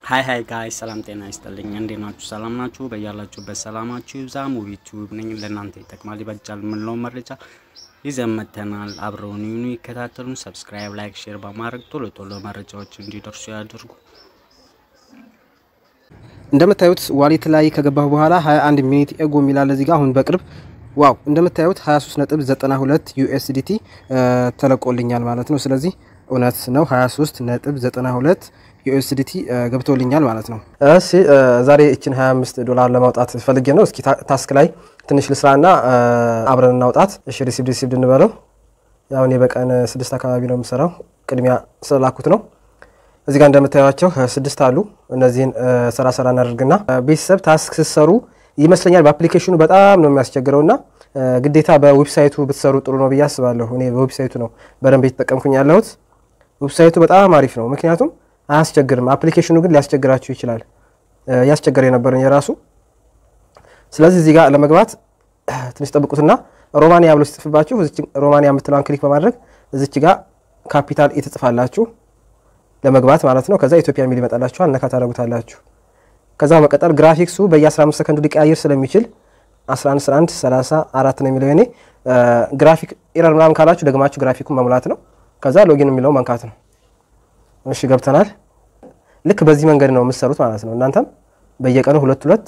ሀይ ሀይ ጋይ ሰላም ጤና ይስጥልኝ። እንዴት ናችሁ? ሰላም ናችሁ? በያላችሁበት ሰላማችሁ ይብዛ። ሙቪ ቲዩብ ነኝ። ለእናንተ ይጠቅማል ይበጃል የምንለው መረጃ ይዘን መጥተናል። አብረውን ይሁኑ፣ ይከታተሉን። ሰብስክራይብ፣ ላይክ፣ ሼር በማድረግ ቶሎ ቶሎ መረጃዎች እንዲደርሱ ያድርጉ። እንደምታዩት ዋሌት ላይ ከገባሁ በኋላ 21 ሚኒት ኤጎ የሚላለ እዚህ ጋር አሁን በቅርብ ዋው እንደምታዩት 23.92 ዩኤስዲቲ ተለቆልኛል ማለት ነው። ስለዚህ እውነት ነው 23.92 ዩኤስዲቲ ገብቶልኛል ማለት ነው። እሺ ዛሬ እችን 25 ዶላር ለማውጣት ፈልጌ ነው። እስኪ ታስክ ላይ ትንሽ ልስራና አብረን እናውጣት። እሺ ሪሲቭ ሪሲቭ እንበለው። ያው እኔ በቀን ስድስት አካባቢ ነው የምሰራው። ቅድሚያ ስለላኩት ነው። እዚህ ጋር እንደምታዩቸው ስድስት አሉ። እነዚህን ሰራ ሰራ እናደርግና ቤተሰብ ታስክ ስትሰሩ ይመስለኛል በአፕሊኬሽኑ በጣም ነው የሚያስቸግረው እና ግዴታ በዌብሳይቱ ብትሰሩ ጥሩ ነው ብዬ አስባለሁ። እኔ በዌብሳይቱ ነው በደንብ የተጠቀምኩኝ ያለሁት። ዌብሳይቱ በጣም አሪፍ ነው፣ ምክንያቱም አያስቸግርም። አፕሊኬሽኑ ግን ሊያስቸግራችሁ ይችላል። ያስቸገረ የነበረኝ የራሱ። ስለዚህ እዚህ ጋር ለመግባት ትንሽ ጠብቁትና ሮማንያ ብሎ ሲጽፍባችሁ ሮማንያ የምትለዋን ክሊክ በማድረግ እዚች ጋር ካፒታል የተጽፋላችሁ ለመግባት ማለት ነው። ከዛ ኢትዮጵያ የሚል ይመጣላችኋል። ነካ ታደርጉታላችሁ። ከዛ በመቀጠል ግራፊክሱ በየ15 ሰከንዱ ሊቀያየር ስለሚችል 11 11 34 ነው የሚለው እኔ ግራፊክ ኤረር ምናምን ካላችሁ ደግማችሁ ግራፊኩን መሙላት ነው። ከዛ ሎጊን የሚለው መንካት ነው። እሺ ገብተናል። ልክ በዚህ መንገድ ነው የምትሰሩት ማለት ነው። እናንተም በየቀኑ ሁለት ሁለት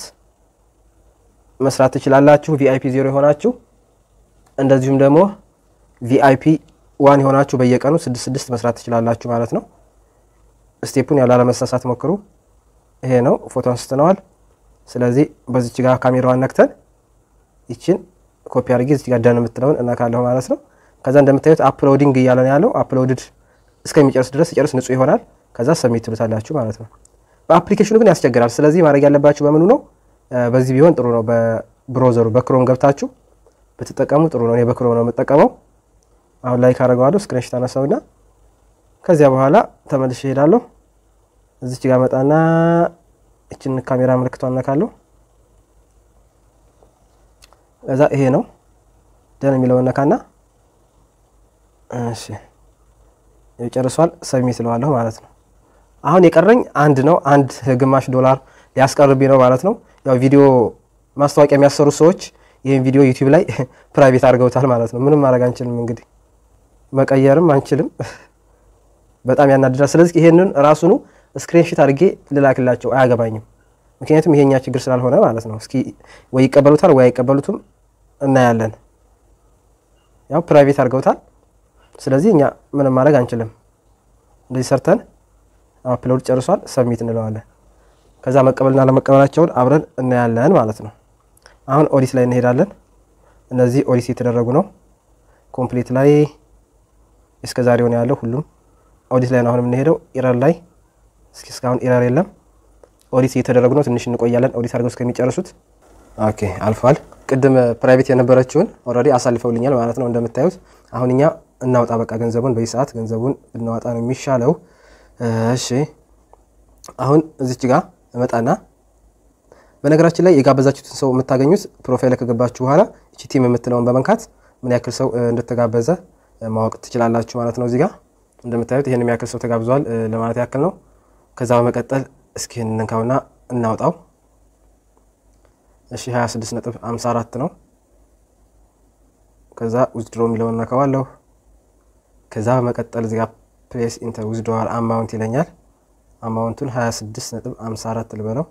መስራት ትችላላችሁ። ቪአይፒ ዜሮ የሆናችሁ እንደዚሁም ደግሞ ቪአይፒ ዋን የሆናችሁ በየቀኑ ስድስት ስድስት መስራት ትችላላችሁ ማለት ነው። ስቴፑን ያው ላለመሳሳት ሞክሩ። ይሄ ነው ፎቶ አንስተነዋል። ስለዚህ በዚች ጋር ካሜራዋን ነክተን ይችን ኮፒ አድርጌ እዚች ጋር ደን የምትለውን እናካለሁ ማለት ነው። ከዛ እንደምታዩት አፕሎዲንግ እያለ ነው ያለው። አፕሎድድ እስከሚጨርስ ድረስ ሲጨርስ ንጹህ ይሆናል። ከዛ ሰሚት ትሉታላችሁ ማለት ነው። በአፕሊኬሽኑ ግን ያስቸግራል። ስለዚህ ማድረግ ያለባችሁ በምኑ ነው? በዚህ ቢሆን ጥሩ ነው። በብሮዘሩ በክሮም ገብታችሁ ብትጠቀሙ ጥሩ ነው። እኔ በክሮም ነው የምጠቀመው። አሁን ላይ ካደረገዋለሁ ስክሪንሾት አነሳውና ከዚያ በኋላ ተመልሼ እሄዳለሁ። እዚች ጋር መጣና እችን ካሜራ ምልክቷን ነካለሁ። እዛ ይሄ ነው ደን የሚለውን ነካና እሺ ጨርሷል። ሰሚት እለዋለሁ ማለት ነው። አሁን የቀረኝ አንድ ነው። አንድ ግማሽ ዶላር ሊያስቀርብኝ ነው ማለት ነው። ያው ቪዲዮ ማስታወቂያ የሚያሰሩ ሰዎች ይህን ቪዲዮ ዩቲዩብ ላይ ፕራይቬት አድርገውታል ማለት ነው። ምንም ማድረግ አንችልም እንግዲህ መቀየርም አንችልም። በጣም ያናድዳል። ስለዚህ ይሄንን ራሱኑ ስክሪንሺት አድርጌ ልላክላቸው አያገባኝም። ምክንያቱም ይሄኛ ችግር ስላልሆነ ማለት ነው። እስኪ ወይ ይቀበሉታል ወይ አይቀበሉትም እናያለን። ያው ፕራይቬት አድርገውታል። ስለዚህ እኛ ምንም ማድረግ አንችልም። እንደዚህ ሰርተን አፕሎድ ጨርሷል፣ ሰሚት እንለዋለን። ከዛ መቀበልና ለመቀበላቸውን አብረን እናያለን ማለት ነው። አሁን ኦዲት ላይ እንሄዳለን። እነዚህ ኦዲት የተደረጉ ነው። ኮምፕሊት ላይ እስከ ዛሬ ሆነ ያለው ሁሉም ኦዲት ላይ ነው አሁን የምንሄደው። ኢረር ላይ እስኪ እስካሁን ኢረር የለም። ኦዲት እየተደረጉ ነው። ትንሽ እንቆያለን ኦዲት አድርገው እስከሚጨርሱት። ኦኬ አልፏል። ቅድም ፕራይቬት የነበረችውን ኦልሬዲ አሳልፈውልኛል ማለት ነው እንደምታዩት። አሁን እኛ እናውጣ በቃ ገንዘቡን በዚህ ሰዓት ገንዘቡን ብናወጣ ነው የሚሻለው። እሺ አሁን እዚች ጋር እመጣና በነገራችን ላይ የጋበዛችሁትን ሰው የምታገኙት ፕሮፋይል ከገባችሁ በኋላ እቺ ቲም የምትለውን በመንካት ምን ያክል ሰው እንደተጋበዘ ማወቅ ትችላላችሁ ማለት ነው። እዚህ ጋር እንደምታዩት ይህን የሚያክል ሰው ተጋብዟል ለማለት ያክል ነው። ከዛ በመቀጠል እስኪ እንንካውና እናውጣው። እሺ 26 ነጥብ 54 ነው። ከዛ ዊዝድሮ የሚለውን ነካዋለሁ። ከዛ በመቀጠል እዚህ ጋር ፕሌስ ኢንተር ዊዝድሮዋል አማውንት ይለኛል። አማውንቱን 26 ነጥብ 54 ልበለው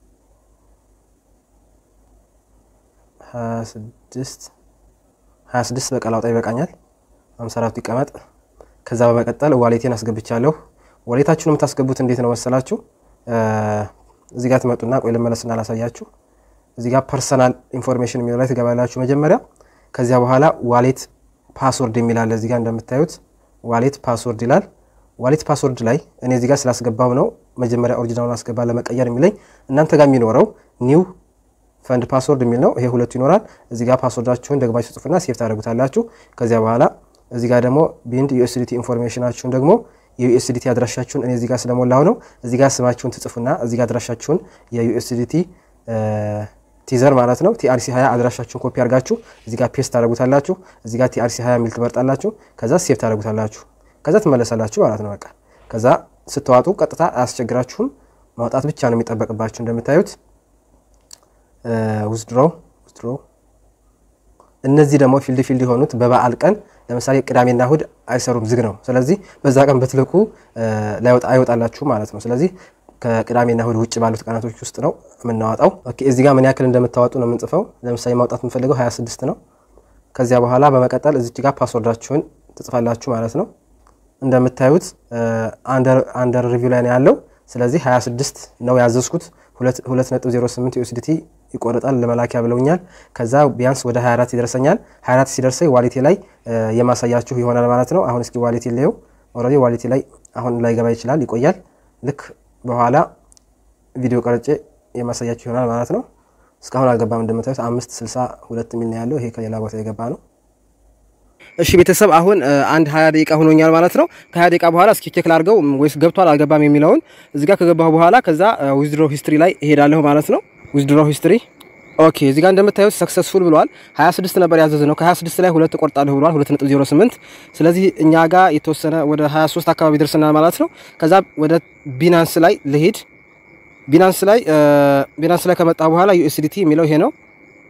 26 26 በቃ ላውጣ ይበቃኛል። 54 ይቀመጥ። ከዛ በመቀጠል ዋሌቴን አስገብቻለሁ። ዋሌታችሁን የምታስገቡት እንዴት ነው መሰላችሁ? እዚህ ጋር ትመጡና ቆይ ልመለስና ላሳያችሁ። እዚህ ጋር ፐርሰናል ኢንፎርሜሽን የሚለው ላይ ትገባላችሁ መጀመሪያ። ከዚያ በኋላ ዋሌት ፓስወርድ የሚላለ እዚህ ጋር እንደምታዩት ዋሌት ፓስወርድ ይላል። ዋሌት ፓስወርድ ላይ እኔ እዚህ ጋር ስላስገባው ነው መጀመሪያ ኦሪጂናሉን አስገባ ለመቀየር የሚለኝ። እናንተ ጋር የሚኖረው ኒው ፈንድ ፓስወርድ የሚል ነው። ይሄ ሁለቱ ይኖራል። እዚህ ጋር ፓስወርዳችሁን ደግማችሁ ጽፉና ሴፍ ታደርጉታላችሁ። ከዚያ በኋላ እዚህ ጋር ደግሞ ቢንድ ዩኤስዲቲ ኢንፎርሜሽናችሁን ደግሞ የዩኤስዲቲ አድራሻችሁን እኔ እዚህ ጋር ስለሞላሁ ነው። እዚህ ጋር ስማችሁን ትጽፉና እዚህ ጋር አድራሻችሁን የዩኤስዲቲ ቲዘር ማለት ነው ቲአርሲ 20 አድራሻችሁን ኮፒ አድርጋችሁ እዚህ ጋር ፔስት ታደርጉታላችሁ። እዚህ ጋር ቲአርሲ 20 የሚል ትመርጣላችሁ። ከዛ ሴፍ ታደርጉታላችሁ። ከዛ ትመለሳላችሁ ማለት ነው። በቃ ከዛ ስትዋጡ ቀጥታ አያስቸግራችሁም። ማውጣት ብቻ ነው የሚጠበቅባችሁ። እንደምታዩት ውዝድሮ ውዝድሮ እነዚህ ደግሞ ፊልድ ፊልድ የሆኑት በበዓል ቀን ለምሳሌ ቅዳሜና እሁድ አይሰሩም፣ ዝግ ነው። ስለዚህ በዛ ቀን ብትልኩ አይወጣላችሁ ማለት ነው። ስለዚህ ከቅዳሜና እሁድ ውጭ ባሉት ቀናቶች ውስጥ ነው የምናወጣው። ኦኬ እዚህ ጋር ምን ያክል እንደምታወጡ ነው የምንጽፈው። ለምሳሌ ማውጣት የምፈልገው 26 ነው። ከዚያ በኋላ በመቀጠል እዚች ጋር ፓስወርዳችሁን ትጽፋላችሁ ማለት ነው። እንደምታዩት አንደር ሪቪው ላይ ነው ያለው። ስለዚህ 26 ነው ያዘዝኩት። 2.08 ዩኤስዲቲ ይቆርጣል ለመላኪያ ብለውኛል። ከዛ ቢያንስ ወደ 24 ይደርሰኛል። 24 ሲደርሰኝ ዋሌቴ ላይ የማሳያችሁ ይሆናል ማለት ነው። አሁን እስኪ ዋሌቴ ላየው። ኦልሬዲ ዋሌቴ ላይ አሁን ላይ ገባ ይችላል፣ ይቆያል። ልክ በኋላ ቪዲዮ ቀርጬ የማሳያችሁ ይሆናል ማለት ነው። እስካሁን አልገባም። እንደምታዩት አምስት ስልሳ ሁለት የሚል ነው ያለው። ይሄ ከሌላ ቦታ የገባ ነው። እሺ ቤተሰብ አሁን አንድ ሀያ ደቂቃ ሆኖኛል ማለት ነው። ከሀያ ደቂቃ በኋላ እስኪ ቼክ ላድርገው ወይስ ገብቷል አልገባም የሚለውን እዚህ ጋር ከገባሁ በኋላ ከዛ ዊዝድሮ ሂስትሪ ላይ እሄዳለሁ ማለት ነው። ዊዝድሮ ሂስትሪ ኦኬ እዚህ ጋር እንደምታዩት ሰክሰስፉል ብሏል። 26 ነበር ያዘዝ ነው። ከ26 ላይ ሁለት እቆርጣለሁ ብሏል 2.08 ስለዚህ እኛ ጋር የተወሰነ ወደ 23 አካባቢ ደርሰናል ማለት ነው። ከዛ ወደ ቢናንስ ላይ ልሄድ። ቢናንስ ላይ ቢናንስ ላይ ከመጣ በኋላ ዩኤስዲቲ የሚለው ይሄ ነው።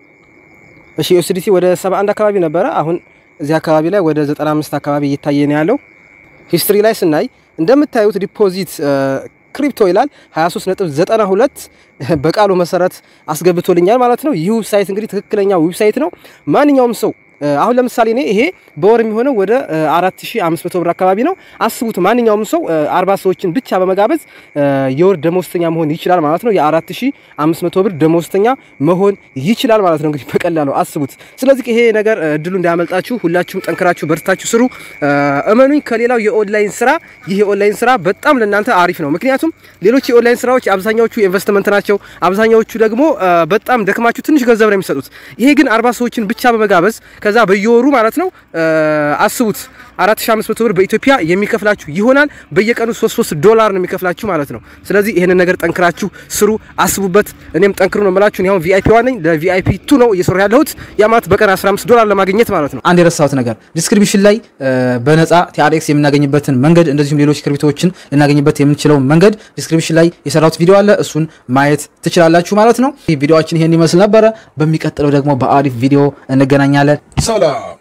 እሺ ዩኤስዲቲ ወደ 71 አካባቢ ነበረ። አሁን እዚህ አካባቢ ላይ ወደ 95 አካባቢ እየታየ ነው ያለው። ሂስትሪ ላይ ስናይ እንደምታዩት ዲፖዚት ክሪፕቶ ይላል 23.92 በቃሉ መሰረት አስገብቶልኛል ማለት ነው። ይህ ዌብሳይት እንግዲህ ትክክለኛ ዌብሳይት ነው። ማንኛውም ሰው አሁን ለምሳሌ እኔ ይሄ በወር የሚሆነው ወደ 4500 ብር አካባቢ ነው። አስቡት ማንኛውም ሰው 40 ሰዎችን ብቻ በመጋበዝ የወር ደሞዝተኛ መሆን ይችላል ማለት ነው። የ4500 ብር ደሞዝተኛ መሆን ይችላል ማለት ነው። እንግዲህ በቀላሉ አስቡት። ስለዚህ ይሄ ነገር እድሉ እንዳያመልጣችሁ ሁላችሁም ጠንክራችሁ በርታችሁ ስሩ። እመኑኝ ከሌላው የኦንላይን ስራ ይህ የኦንላይን ስራ በጣም ለእናንተ አሪፍ ነው። ምክንያቱም ሌሎች የኦንላይን ስራዎች አብዛኛዎቹ ኢንቨስትመንት ናቸው። አብዛኛዎቹ ደግሞ በጣም ደክማችሁ ትንሽ ገንዘብ ነው የሚሰጡት። ይሄ ግን 40 ሰዎችን ብቻ በመጋበዝ ከዛ በየወሩ ማለት ነው አስቡት 4500 ብር በኢትዮጵያ የሚከፍላችሁ ይሆናል። በየቀኑ 33 ዶላር ነው የሚከፍላችሁ ማለት ነው። ስለዚህ ይሄንን ነገር ጠንክራችሁ ስሩ፣ አስቡበት። እኔም ጠንክሩ ነው የምላችሁ። አሁን ቪአይፒ ዋን ነኝ። ለቪአይፒ ቱ ነው እየሰሩ ያለሁት። ያ ማለት በቀን 15 ዶላር ለማግኘት ማለት ነው። አንድ የረሳሁት ነገር ዲስክሪፕሽን ላይ በነፃ ቲአርኤክስ የምናገኝበትን መንገድ እንደዚሁም ሌሎች ክሪፕቶዎችን ልናገኝበት የምንችለውን መንገድ ዲስክሪፕሽን ላይ የሰራሁት ቪዲዮ አለ። እሱን ማየት ትችላላችሁ ማለት ነው። ቪዲዮችን ይሄን ይመስል ነበረ። በሚቀጥለው ደግሞ በአሪፍ ቪዲዮ እንገናኛለን። ሰላም